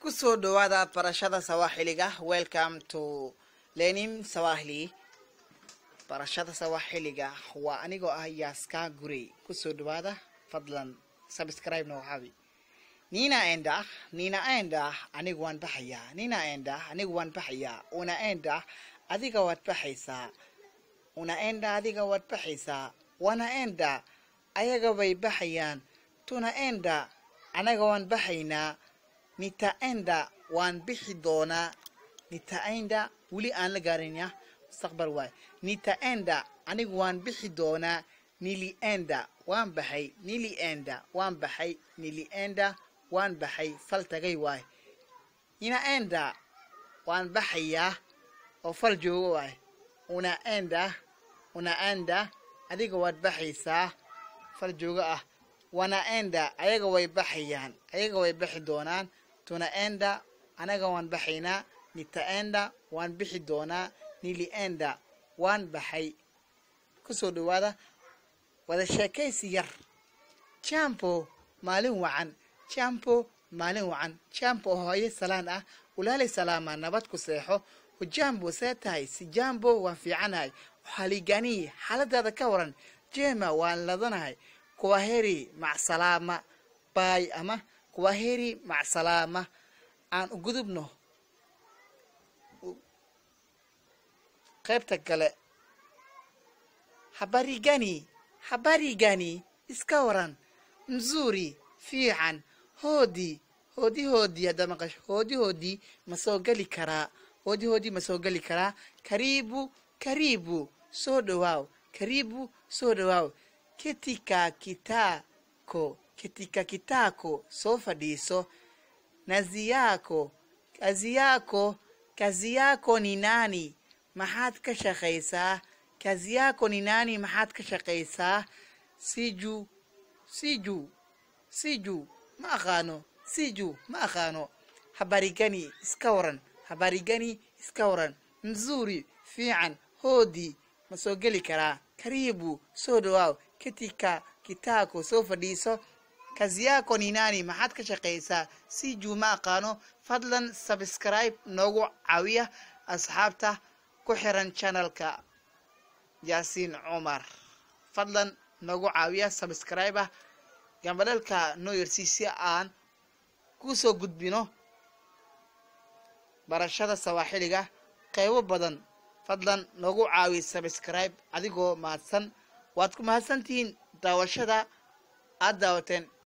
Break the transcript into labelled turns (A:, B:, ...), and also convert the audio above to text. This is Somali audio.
A: kusoo dhawaada barashada sawaaxiliga welcome to lenim sawahili barashada sawaaxiliga waa anigoo ah yaaska gurey kusoo dhawaada fadlan subscribe noo xabi nina enda nina enda anigu waan baxayaa nina enda anigu waan baxayaa una enda adiga waad baxaysaa una enda adiga waad baxaysaa wana enda ayaga bay baxayaan tuna enda anaga waan baxaynaa nitaenda waan bixi doonaa nitaenda weli aan la gaaranya mustaqbal waay nitaenda anigu waan bixi doonaa nilienda waan baxay nilienda waan baxay nilienda waan baxay fal tagay waay ninaenda waan baxayaa oo fal joogo waay unaenda unaenda adiga waad baxaysaa fal joogo ah wanaenda ayaga way baxayaan ayaga way baxi doonaan tunaenda anaga waan baxaynaa nitaenda waan bixi doonaa nilienda waan baxay kusoo dhawaada wada sheekaysi yar jampo maalin wacan jampo maalin wacan jampo hooyo salaan ah ulaalay salaama nabad ku seexo hujambo see tahay si jambo waan fiicanahay xaligani xaaladaada ka waran jema waan ladanahay kuwaheri macsalaama baay ama kuwaheri macsalaama aan u gudubno qaybta kale habarigani habarigani iska waran mzuri fiican hoodii hoodi hoodii haddaa maqasho hoodi hoodii ma soo geli karaa hoodi hoodii ma soo geli karaa karibu karibu soo dhawaaw karibu soo dhawaaw ketika kitako ketika kitako soo fadhiiso nazi yako kazi yako kazi yako ni nani maxaad ka shaqaysaa kazi yako ni nani maxaad ka shaqaysaa siju siju siju ma aqaano siju ma aqaano habarigani iska waran habarigani iska waran mzuri fiican hoodii ma soo geli karaa karibu soo dhawaaw ketika kitako soo fadhiiso kazi yako ni nani maxaad ka shaqaysaa siju ma aqaano fadlan subscribe noogu caawiya asxaabta ku xiran channelka yaasiin cumar fadlan noogu caawiya subscribe ah gambadhalka noo yarsi si aan kusoo gudbino barashada sawaaxiliga qaybo badan fadlan noogu caawi subscribe adigoo mahadsan waad ku mahadsantihiin daawashada aad daawateen